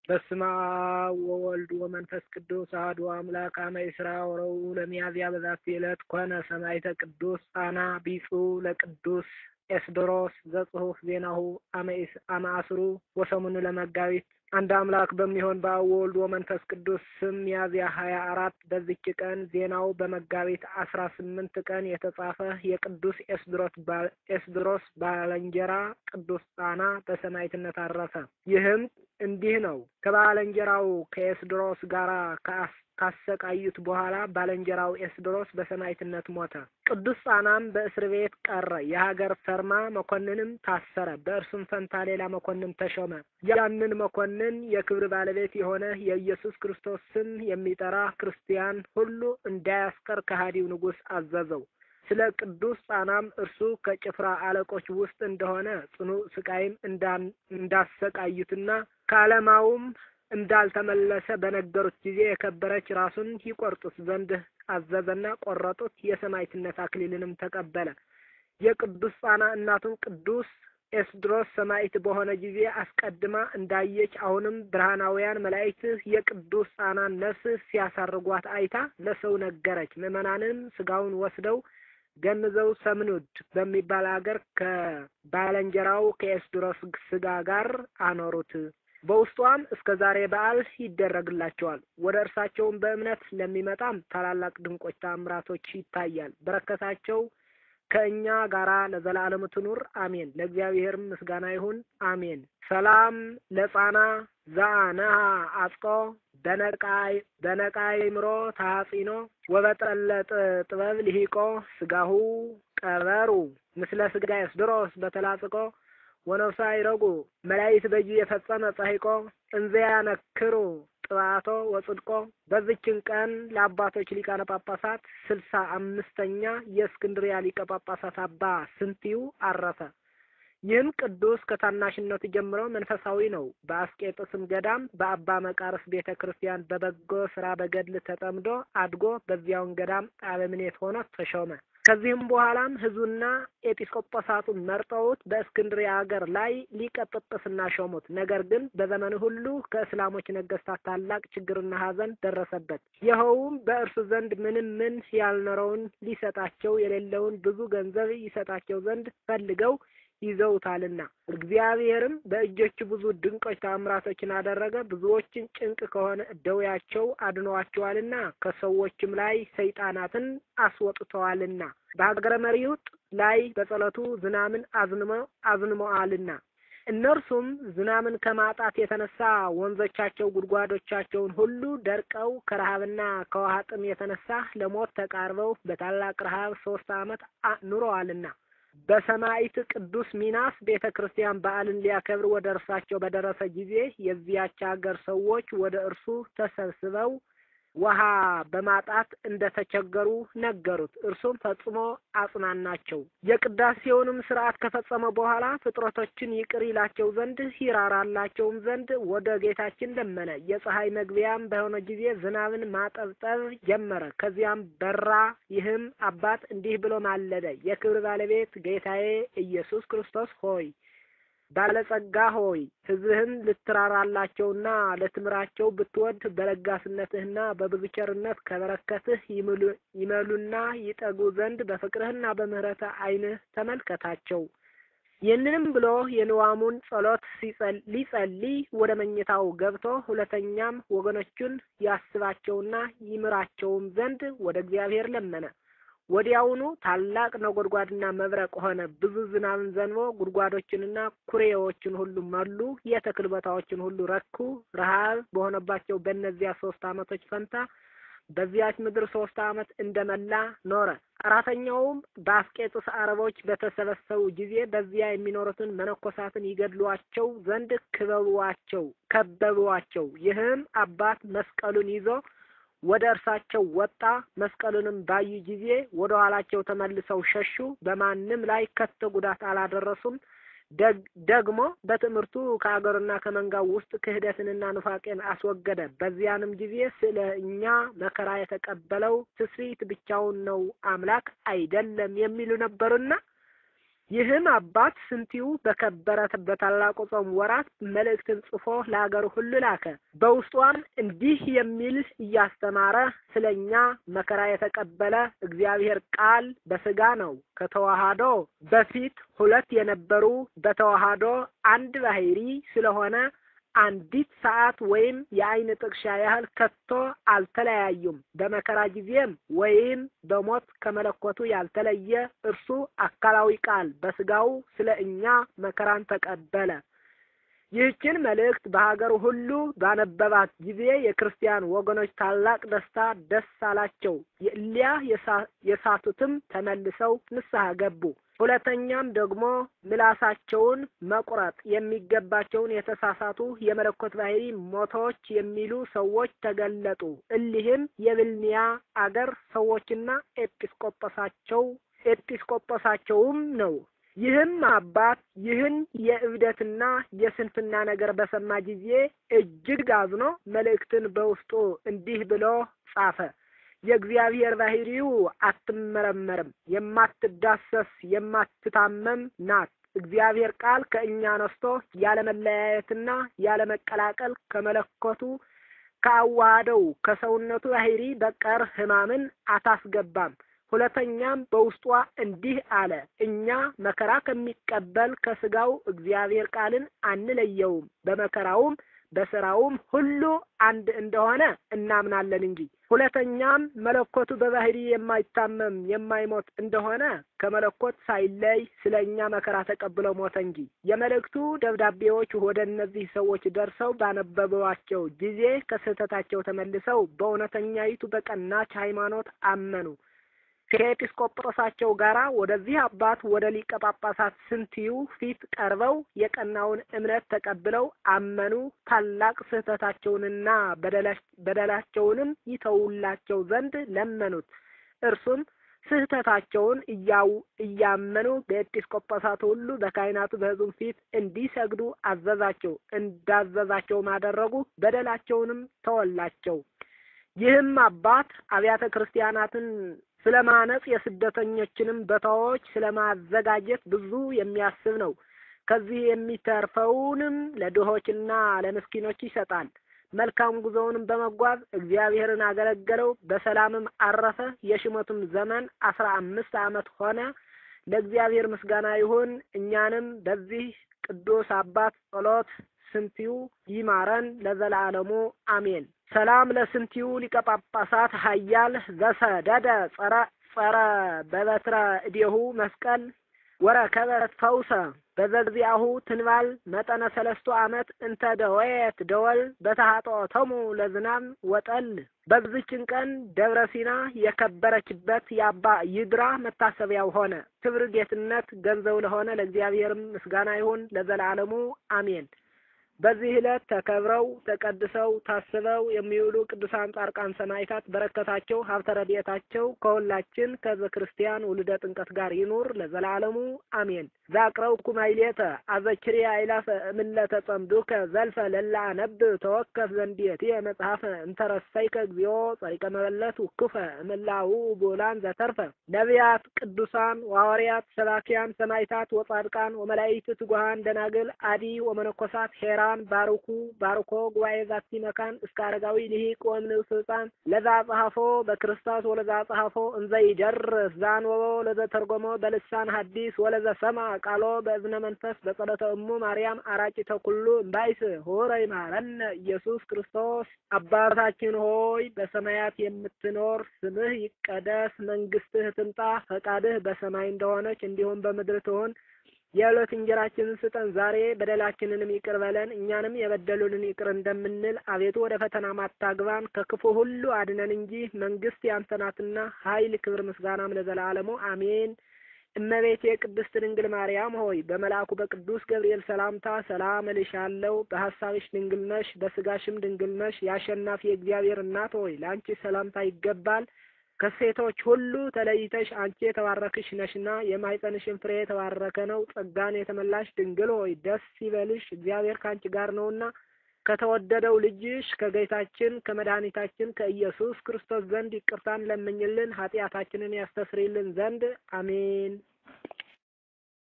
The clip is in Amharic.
በስመ አብ ወወልድ ወመንፈስ ቅዱስ አሐዱ አምላክ አመ ይስራ ወረቡዕ ለሚያዝያ በዛቲ ዕለት ኮነ ሰማዕተ ቅዱስ ጻና ቢጹእ ለቅዱስ ኤስድሮስ ዘጽሑፍ ዜናሁ አመ አስሩ ወሰሙን ለመጋቢት አንድ አምላክ በሚሆን በአብ ወወልድ ወመንፈስ ቅዱስ ስም ሚያዝያ ሀያ አራት በዚች ቀን ዜናው በመጋቢት አስራ ስምንት ቀን የተጻፈ የቅዱስ ኤስድሮስ ባለንጀራ ቅዱስ ጻና በሰማዕትነት አረፈ። ይህም እንዲህ ነው። ከባለንጀራው ከኤስድሮስ ጋር ካሰቃዩት በኋላ ባለንጀራው ኤስድሮስ በሰማዕትነት ሞተ። ቅዱስ ጻናም በእስር ቤት ቀረ። የሀገር ፈርማ መኮንንም ታሰረ። በእርሱም ፈንታ ሌላ መኮንን ተሾመ። ያንን መኮንን የክብር ባለቤት የሆነ የኢየሱስ ክርስቶስ ስም የሚጠራ ክርስቲያን ሁሉ እንዳያስቀር ከሃዲው ንጉሥ አዘዘው። ስለ ቅዱስ ጻናም እርሱ ከጭፍራ አለቆች ውስጥ እንደሆነ ጽኑ ስቃይም እንዳሰቃዩትና ከዓለማውም እንዳልተመለሰ በነገሩት ጊዜ የከበረች ራሱን ይቆርጡት ዘንድ አዘዘና ቆረጡት። የሰማዕትነት አክሊልንም ተቀበለ። የቅዱስ ጻና እናቱም ቅዱስ ኤስድሮስ ሰማዕት በሆነ ጊዜ አስቀድማ እንዳየች አሁንም ብርሃናውያን መላእክት የቅዱስ ጻናን ነፍስ ሲያሳርጓት አይታ ለሰው ነገረች። ምዕመናንም ስጋውን ወስደው ገንዘው ሰምኑድ በሚባል አገር ከባለንጀራው ከኤስድሮስ ስጋ ጋር አኖሩት። በውስጧም እስከ ዛሬ በዓል ይደረግላቸዋል። ወደ እርሳቸውም በእምነት ለሚመጣም ታላላቅ ድንቆች ተአምራቶች ይታያል። በረከታቸው ከእኛ ጋራ ለዘላለሙ ትኑር አሜን። ለእግዚአብሔር ምስጋና ይሁን አሜን። ሰላም ለጻና ዘአነሃ አጽቆ በነቃይ በነቃይ ምሮ ታጺኖ ወበጠለጥ ጥበብ ልሂቆ ስጋሁ ቀበሩ ምስለ ስጋ ኤስድሮስ በተላጽቆ ወነፍሳ ይረጉ መላይት በጂ የፈጸመ ጸሂቆ እንዘያ ነክሩ ጥባቶ ወጽድቆ። በዚችን ቀን ለአባቶች ሊቃነ ጳጳሳት ስልሳ አምስተኛ የእስክንድሪያ ሊቀ ጳጳሳት አባ ስንቲው አረፈ። ይህም ቅዱስ ከታናሽነቱ ጀምሮ መንፈሳዊ ነው። በአስቄጥስም ገዳም በአባ መቃርስ ቤተ ክርስቲያን በበጎ ስራ በገድል ተጠምዶ አድጎ በዚያውን ገዳም አበምኔት ሆኖ ተሾመ። ከዚህም በኋላም ሕዝቡና ኤጲስቆጶሳቱን መርጠውት በእስክንድርያ ሀገር ላይ ሊቀ ጵጵስና ሾሙት። ነገር ግን በዘመኑ ሁሉ ከእስላሞች ነገስታት ታላቅ ችግርና ሐዘን ደረሰበት። ይኸውም በእርሱ ዘንድ ምንም ምን ያልኖረውን ሊሰጣቸው የሌለውን ብዙ ገንዘብ ይሰጣቸው ዘንድ ፈልገው ይዘውታልና እግዚአብሔርም በእጆቹ ብዙ ድንቆች ታምራቶችን አደረገ። ብዙዎችን ጭንቅ ከሆነ ደዌያቸው አድነዋቸዋልና ከሰዎችም ላይ ሰይጣናትን አስወጥተዋልና በሀገረ መሪውጥ ላይ በጸሎቱ ዝናምን አዝንመ አዝንመዋልና እነርሱም ዝናምን ከማጣት የተነሳ ወንዞቻቸው ጉድጓዶቻቸውን ሁሉ ደርቀው ከረሃብና ከውሃ ጥም የተነሳ ለሞት ተቃርበው በታላቅ ረሃብ ሶስት ዓመት ኑረዋልና በሰማዕት ቅዱስ ሚናስ ቤተ ክርስቲያን በዓልን ሊያከብር ወደ እርሳቸው በደረሰ ጊዜ የዚያች ሀገር ሰዎች ወደ እርሱ ተሰብስበው ውሃ በማጣት እንደተቸገሩ ነገሩት። እርሱም ፈጽሞ አጽናናቸው። የቅዳሴውንም ስርዓት ከፈጸመ በኋላ ፍጥረቶችን ይቅር ይላቸው ዘንድ ይራራላቸውም ዘንድ ወደ ጌታችን ለመነ። የፀሐይ መግቢያም በሆነ ጊዜ ዝናብን ማጠብጠብ ጀመረ። ከዚያም በራ። ይህም አባት እንዲህ ብሎ ማለደ። የክብር ባለቤት ጌታዬ ኢየሱስ ክርስቶስ ሆይ ባለጸጋ ሆይ ሕዝብህን ልትራራላቸውና ልትምራቸው ብትወድ በለጋስነትህና በብዙ ቸርነት ከበረከትህ ይመሉና ይጠጉ ዘንድ በፍቅርህና በምሕረትህ ዓይንህ ተመልከታቸው። ይህንንም ብሎ የንዋሙን ጸሎት ሊጸልይ ወደ መኝታው ገብቶ ሁለተኛም ወገኖቹን ያስባቸውና ይምራቸውም ዘንድ ወደ እግዚአብሔር ለመነ። ወዲያውኑ ታላቅ ነጎድጓድና መብረቅ ሆነ። ብዙ ዝናብን ዘንቦ ጉድጓዶችንና ኩሬዎችን ሁሉ መሉ። የተክል ቦታዎችን ሁሉ ረኩ። ረሃብ በሆነባቸው በእነዚያ ሶስት ዓመቶች ፈንታ በዚያች ምድር ሶስት ዓመት እንደመላ ኖረ። አራተኛውም በአስቄጥስ አረቦች በተሰበሰቡ ጊዜ በዚያ የሚኖሩትን መነኮሳትን ይገድሏቸው ዘንድ ክበቧቸው ከበቧቸው። ይህም አባት መስቀሉን ይዞ ወደ እርሳቸው ወጣ። መስቀሉንም ባዩ ጊዜ ወደ ኋላቸው ተመልሰው ሸሹ። በማንም ላይ ከቶ ጉዳት አላደረሱም። ደግሞ በትምህርቱ ከአገሩና ከመንጋው ውስጥ ክህደትንና ኑፋቄን አስወገደ። በዚያንም ጊዜ ስለ እኛ መከራ የተቀበለው ትስብእት ብቻውን ነው፣ አምላክ አይደለም የሚሉ ነበሩና ይህም አባት ስንቲው በከበረ በታላቁ ጾም ወራት መልእክትን ጽፎ ለሀገሩ ሁሉ ላከ። በውስጧም እንዲህ የሚል እያስተማረ ስለ እኛ መከራ የተቀበለ እግዚአብሔር ቃል በስጋ ነው። ከተዋሃዶ በፊት ሁለት የነበሩ በተዋሃዶ አንድ ባህሪ ስለሆነ አንዲት ሰዓት ወይም የዓይን ጥቅሻ ያህል ከቶ አልተለያዩም። በመከራ ጊዜም ወይም በሞት ከመለኮቱ ያልተለየ እርሱ አካላዊ ቃል በስጋው ስለ እኛ መከራን ተቀበለ። ይህችን መልእክት በሀገሩ ሁሉ ባነበባት ጊዜ የክርስቲያን ወገኖች ታላቅ ደስታ ደስ አላቸው። የእሊያ የሳቱትም ተመልሰው ንስሐ ገቡ። ሁለተኛም ደግሞ ምላሳቸውን መቁረጥ የሚገባቸውን የተሳሳቱ የመለኮት ባህሪ ሞቶች የሚሉ ሰዎች ተገለጡ። እሊህም የብልኒያ አገር ሰዎችና ኤጲስቆጶሳቸው ኤጲስቆጶሳቸውም ነው። ይህም አባት ይህን የእብደትና የስንፍና ነገር በሰማ ጊዜ እጅግ አዝኖ መልእክትን በውስጡ እንዲህ ብሎ ጻፈ። የእግዚአብሔር ባህሪው አትመረመርም፣ የማትዳሰስ የማትታመም ናት። እግዚአብሔር ቃል ከእኛ ነስቶ ያለመለያየትና ያለመቀላቀል ከመለኮቱ ከአዋሃደው ከሰውነቱ ባህሪ በቀር ሕማምን አታስገባም። ሁለተኛም በውስጧ እንዲህ አለ፣ እኛ መከራ ከሚቀበል ከስጋው እግዚአብሔር ቃልን አንለየውም፣ በመከራውም በስራውም ሁሉ አንድ እንደሆነ እናምናለን እንጂ። ሁለተኛም መለኮቱ በባህሪ የማይታመም የማይሞት እንደሆነ ከመለኮት ሳይለይ ስለ እኛ መከራ ተቀብሎ ሞተ እንጂ። የመልእክቱ ደብዳቤዎች ወደ እነዚህ ሰዎች ደርሰው ባነበቧቸው ጊዜ ከስህተታቸው ተመልሰው በእውነተኛይቱ በቀናች ሃይማኖት አመኑ። ከኤጲስቆጶሳቸው ጋር ወደዚህ አባት ወደ ሊቀ ጳጳሳት ስንትዩ ፊት ቀርበው የቀናውን እምነት ተቀብለው አመኑ። ታላቅ ስህተታቸውንና በደላቸውንም ይተውላቸው ዘንድ ለመኑት። እርሱም ስህተታቸውን እያው እያመኑ በኤጲስቆጶሳቱ ሁሉ በካህናቱ በሕዝቡ ፊት እንዲሰግዱ አዘዛቸው። እንዳዘዛቸውም አደረጉ። በደላቸውንም ተወላቸው። ይህም አባት አብያተ ክርስቲያናትን ስለ ማነጽ የስደተኞችንም ቦታዎች ስለ ማዘጋጀት ብዙ የሚያስብ ነው። ከዚህ የሚተርፈውንም ለድሆችና ለምስኪኖች ይሰጣል። መልካም ጉዞውንም በመጓዝ እግዚአብሔርን አገለገለው፣ በሰላምም አረፈ። የሽመቱም ዘመን አስራ አምስት ዓመት ሆነ። ለእግዚአብሔር ምስጋና ይሁን። እኛንም በዚህ ቅዱስ አባት ጸሎት ስንቲው ይማረን ለዘላለሙ አሜን። ሰላም ለስንቲው ሊቀ ጳጳሳት ኃያል ዘሰደደ ጸረ ጸረ በበትረ እዴሁ መስቀል ወረከበ ፈውሰ በዘግዚአሁ ትንባል መጠነ ሰለስቱ ዓመት እንተ ደወየት ደወል በተሃጦተሙ ለዝናም ወጠል። በዚችን ቀን ደብረ ሲና የከበረችበት የአባ ይድራ መታሰቢያው ሆነ። ክብር ጌትነት ገንዘው ለሆነ ለእግዚአብሔርም ምስጋና ይሁን ለዘላለሙ አሜን። በዚህ ዕለት ተከብረው ተቀድሰው ታስበው የሚውሉ ቅዱሳን ጻድቃን ሰማዕታት በረከታቸው ሀብተ ረድኤታቸው ከሁላችን ከሕዝበ ክርስቲያን ውልደ ጥምቀት ጋር ይኑር ለዘላለሙ አሜን። ዛቅረው ኩማይሌተ አዘችሬ አይላፈ እምለተ ጸምዱከ ዘልፈ ለላ አነብ ተወከፍ ዘንዴትየ መጽሐፈ እንተረሰይከ እግዚኦ ጸሪቀ መበለት ውክፈ እምላው ቦላን ዘተርፈ ነቢያት፣ ቅዱሳን፣ ዋርያት፣ ሰባኪያን፣ ሰማዕታት ወጻድቃን ወመላእክት ትጉሃን ደናግል አዲ ወመነኮሳት ሄራ ቅዱሳን ባርኩ ባርኮ ጉባኤ ዛቲ መካን እስከ አረጋዊ ልሂቅ ወእምንእስ ሕፃን ለዛ ጸሐፎ በክርስቶስ ወለዛ ጸሐፎ እንዘ ይደርስ ዛንወቦ ለዘ ተርጎሞ በልሳን ሐዲስ ወለዘ ሰማ ቃሎ በእዝነ መንፈስ በጸሎተ እሙ ማርያም አራቂተ ኩሉ እምባይስ ሆረ ይማረነ ኢየሱስ ክርስቶስ። አባታችን ሆይ በሰማያት የምትኖር ስምህ ይቀደስ፣ መንግስትህ ትምጣ፣ ፈቃድህ በሰማይ እንደሆነች እንዲሁም በምድር ትሁን የዕለት እንጀራችንን ስጠን ዛሬ፣ በደላችንንም ይቅር በለን እኛንም የበደሉንን ይቅር እንደምንል። አቤቱ ወደ ፈተና ማታግባን ከክፉ ሁሉ አድነን እንጂ መንግስት ያንተ ናትና ኃይል፣ ክብር፣ ምስጋናም ለዘላለሙ አሜን። እመቤቴ ቅድስት ድንግል ማርያም ሆይ በመልአኩ በቅዱስ ገብርኤል ሰላምታ ሰላም እልሻለሁ። በሀሳብሽ ድንግል ነሽ፣ በስጋሽም ድንግል ነሽ። የአሸናፊ የእግዚአብሔር እናት ሆይ ለአንቺ ሰላምታ ይገባል። ከሴቶች ሁሉ ተለይተሽ አንቺ የተባረክሽ ነሽና የማኅፀንሽን ፍሬ የተባረከ ነው። ጸጋን የተመላሽ ድንግል ሆይ ደስ ይበልሽ፣ እግዚአብሔር ከአንቺ ጋር ነውና ከተወደደው ልጅሽ ከጌታችን ከመድኃኒታችን ከኢየሱስ ክርስቶስ ዘንድ ይቅርታን ለምኝልን ኃጢአታችንን ያስተስርይልን ዘንድ አሜን።